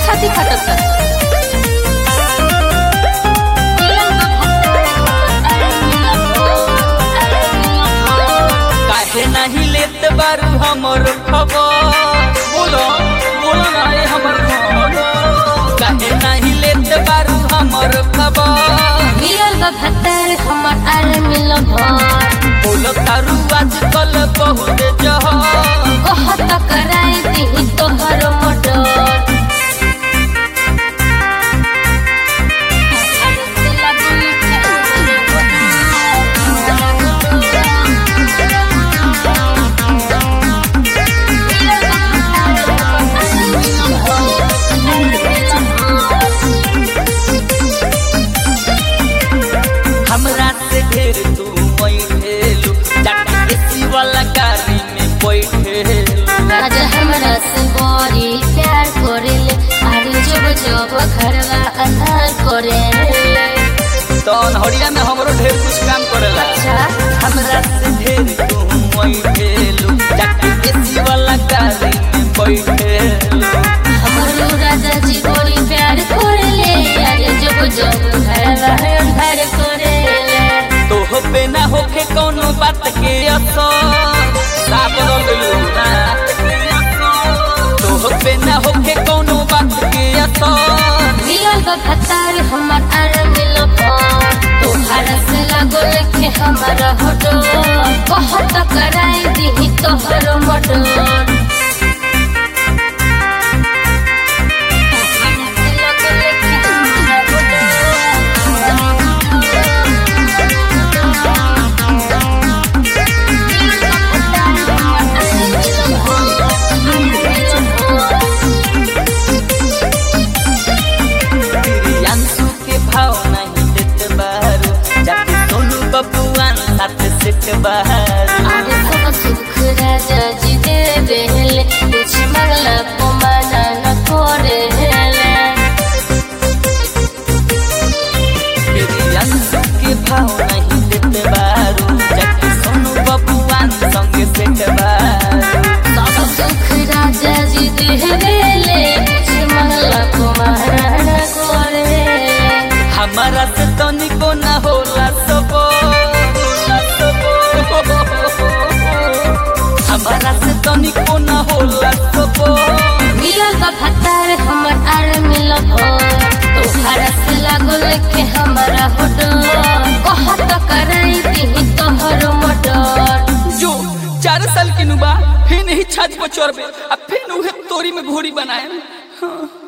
छाती फटता काहे नहीं लेत बारू हमर खबर बोलो बोलो ना ये हमर खबर काहे नहीं लेत बारू हमर खबर मिलल बा भत्तर हमर आर मिल भर बोलो तारू आजकल बहुत जहर कहत कराए दी तोहर मोटर हमरा से ढेर तू बैठेलू जाके एसी वाला गाड़ी में बैठेलू राजा हमरा से बड़ी प्यार करेले अरे जब जब घरवा अंधार करेले तो अनहरिया में हमरो ढेर कुछ काम करेला अच्छा हमरा से ढेर तू बैठेलू जाके एसी वाला गाड़ी में बैठेलू हमरो राजा जी बड़ी प्यार करेले अरे जब जब घरवा अंधार करेले तोह पे ना होखे कौनो बात के असर साफ रंगलू ना तोह पे ना होखे कौनो बात के असर मिलल बा भत्तार हमर आर मिल भर तोहरा से लागो लेके हमारा हटो कहत कराए दी तोहर मटर प्रियांशु के भाव नहीं देत बारू जाके सोनू बबुआन साथ सेट बारू आरे सब सुख राजा जी दे बेले कुछ मंगला को माना न करे हेले प्रियांशु के भाव नहीं देत बारू जाके सोनू बबुआन संगे सेट बारू सब सुख राजा जी दे बेले कुछ मंगला को माना न करे हमारा से तनिको ना होला सबो होला सबो हमारा से तनिको ना होला सबो मिलल बा भत्तार हमर आर मिल भर तोहरा से लागो लेके हमारा होटो कहत कराई दी तोहर मटर जो चार साल के नुबा फिर नहीं छत पर चढ़बे अब फिर उहे तोरी में घोड़ी बनाए हाँ।